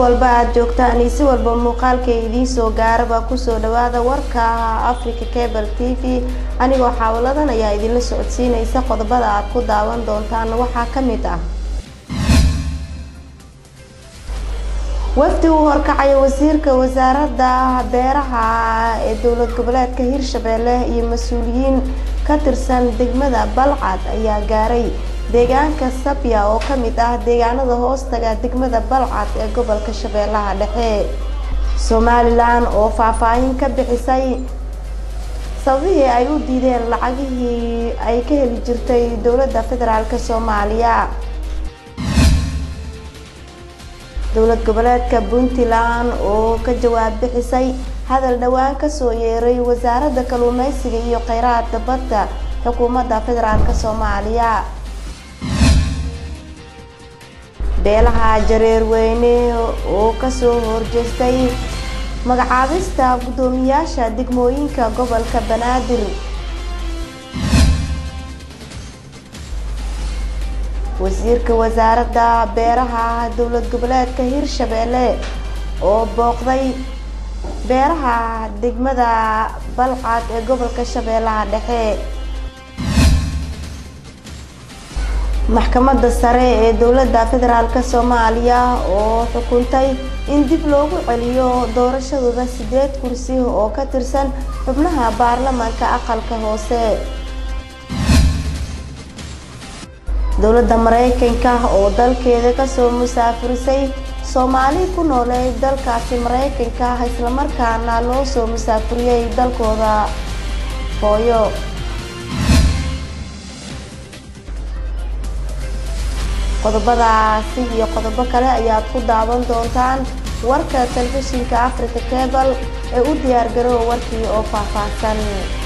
walba aad joogtaan iyo si walba muuqaalka idiin soo gaaraba kusoo dhawaada warka africa cable t v anigoo xaawaladan ayaa idinla socodsiinaysa qodobada aad ku daawan doontaan waxaa ka mid ah wafdi uu horkacayo wasiirka wasaaradda beeraha ee dowlad goboleedka hirshabelle iyo mas-uuliyiin ka tirsan degmada balcad ayaa gaaray deegaanka sabya oo ka mid ah deegaanada hoostaga degmada balcad ee gobolka shabeellaha dhexe somalilan oo faahfaahin ka bixisay sababihii ay u diideen lacagihii ay ka heli jirtay dowladda federaalk soomaaliya dowlad goboleedka puntland oo ka jawaab bixisay hadal dhowaan kasoo yeeray wasaaradda kalluumeysiga iyo kheyraadka badda xukuumadda federaalk soomaaliya beelaha jareerweyne oo kasoo horjeestay magacaabista guddoomiyaasha degmooyinka gobolka banaadir wasiirka wasaaradda beeraha dowlad goboleedka hirshabelle oo booqday beeraha degmada balcad ee gobolka shabeellaha dhexe maxkamadda sare ee dowladda federaalk soomaaliya oo xukuntay in dib loogu celiyo doorashadooda sideed kursi oo ka tirsan xubnaha baarlamaanka aqalka hoose dowladda mareykanka oo dalkeeda kasoo musaafirisay soomaali ku noolay dalkaasi mareykanka islamarkaana loo soo musaafiriyey dalkooda hooyo qodobadaasi iyo qodobo kale ayaad ku daawan doontaan warka telefishinka africa cable ee u diyaar garoowa warkii oo faahfaahsan